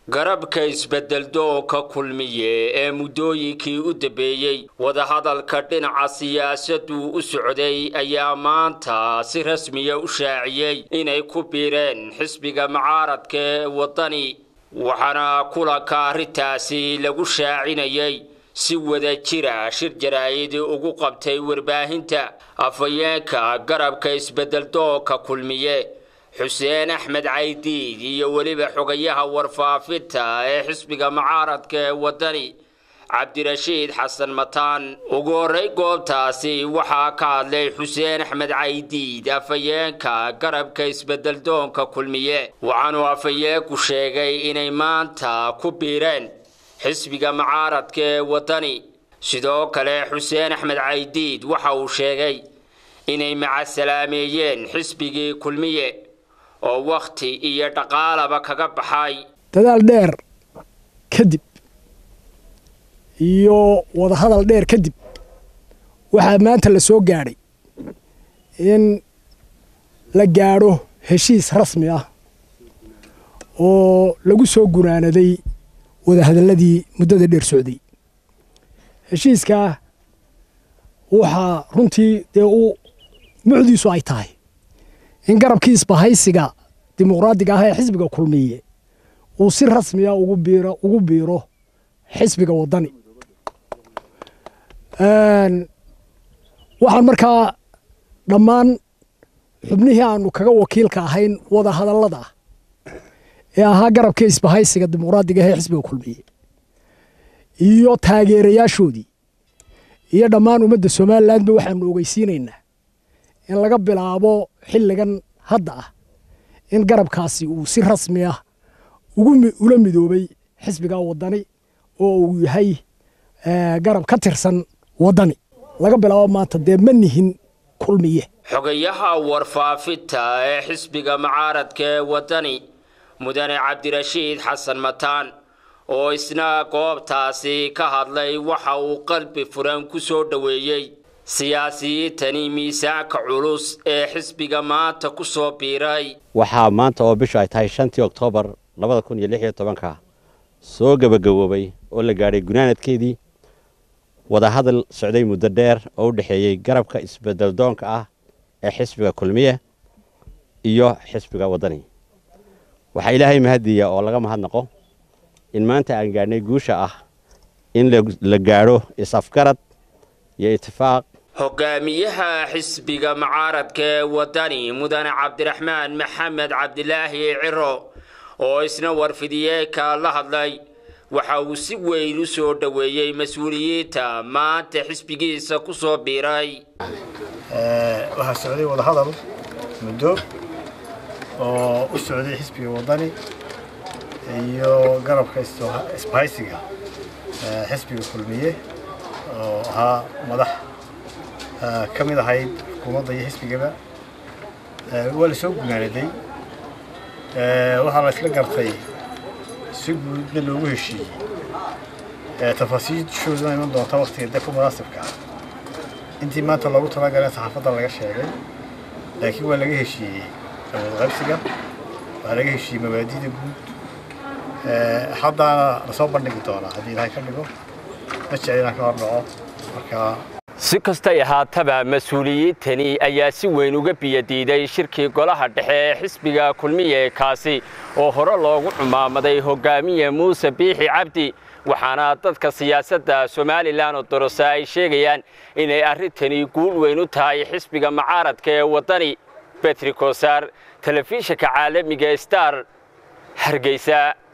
garabka isbeddeldoonka kulmiye ee muddooyinkii u dambeeyey wadahadalka dhinaca siyaasaddu u socday ayaa maanta si rasmiya u shaaciyey inay ku biireen xisbiga mucaaradka ee waddani waxaana kulanka arrintaasi lagu shaacinayay si wada jira shir jaraa'id ugu qabtay warbaahinta afhayeenka garabka isbeddeldoonka kulmiye xuseen axmed caydiid iyo weliba xogayaha warfaafinta ee xisbiga mucaaradka ee waddani cabdirashiid xasan mataan ugu horray goobtaasi waxaa ka hadlay xuseen axmed caydiid afhayeenka garabka isbeddeldoonka kulmiye waxaanuu afhayeenku sheegay inay maanta ku biireen xisbiga mucaaradka ee waddani sidoo kale xuseen axmed caydiid waxa uu sheegay inay macasalaameeyeen xisbigii kulmiye oo wakhti iyo dhaqaalaba kaga baxay dadaal dheer kadib iyo wadahadal dheer kadib waxaa maanta la soo gaadhay in la gaadho heshiis rasmi ah oo lagu soo gunaanaday wadahadalladii muddada dheer socday heshiiskaa waxaa runtii dee uu mucdiisu ay tahay in garabkii isbahaysiga dimuqraadiga ah ee xisbiga kulmiye uu si rasmiya ugu biiro ugu biiro xisbiga waddani waxaan markaa dhammaan xubnihii aanu kaga wakiilka ahayn wada hadallada ah ee ahaa garabkii isbahaysiga dimuqraadiga ah ee xisbiga kulmiye iyo taageerayaashoodii iyo dhammaan ummadda somalilandba waxaanu ogeysiinaynaa in laga bilaabo xilligan hadda ah in garabkaasi uu si rasmi ah ula midoobay xisbiga waddani oo uu yahay garab ka tirsan waddani laga bilaabo maanta dee ma nihin kulmiye xogayaha warfaafinta ee xisbiga mucaaradka ee waddani mudane cabdirashiid xasan mataan oo isna goobtaasi ka hadlay waxa uu qalbi furan ku soo dhoweeyey siyaasiyiintani miisaanka culus ee xisbiga maanta ku soo biiray waxaa maanta oo bishu ay tahay shantii oktoobar labada kun iyo lix iyo tobanka soo gebagaboobay oo la gaadhay gunaanadkeedii wadahadal socday muddo dheer oo u dhexeeyey garabka isbeddeldoonka ah ee xisbiga kulmiye iyo xisbiga waddani waxaa ilaahay mahadiya oo laga mahadnaqo in maanta aan gaadhnay guusha ah in la gaadho is-afgarad iyo itifaaq hogaamiyaha xisbiga mucaaradka ee waddani mudane cabdiraxmaan maxamed cabdilaahi ciro oo isna warfidiyeenka la hadlay waxa uu si weyn u soo dhoweeyey mas-uuliyiinta maanta xisbigiisa ku soo biiray waxaa socday wadahadal muddo oo u socday xisbiga waddani iyo garabka isbahaysiga xisbiga kulmiye oo ahaa madax ka mid ahayd xukuumadda iyo xisbigaba waa la soo gunaanaday waxaa la isla gartay si guudna loogu heshiiyey tafaasiishooduna iman doonta waktiga de ku munaasibka ah intii maanta loogu talagalay saxaafadda laga sheegay laakiin waa laga heshiiyey qaybsiga waa laga heshiiyey mabaadida guud haddaana lasoo bandhigi doonaa haddii ilaahay ka dhigo ma jecel inaan ka hordhaco markaa si kastay ahaataba mas-uuliyiintani ayaa si weyn uga biyadiiday shirkii golaha dhexe ee xisbiga kulmiye kaasi oo hore loogu cumaamaday hogaamiye muuse biixi cabdi waxaana dadka siyaasadda somalilan oo dorose ay sheegayaan inay arrintani guul weyn u tahay xisbiga mucaaradka ee waddani betri kosaar telefishinka caalamiga star hargeysa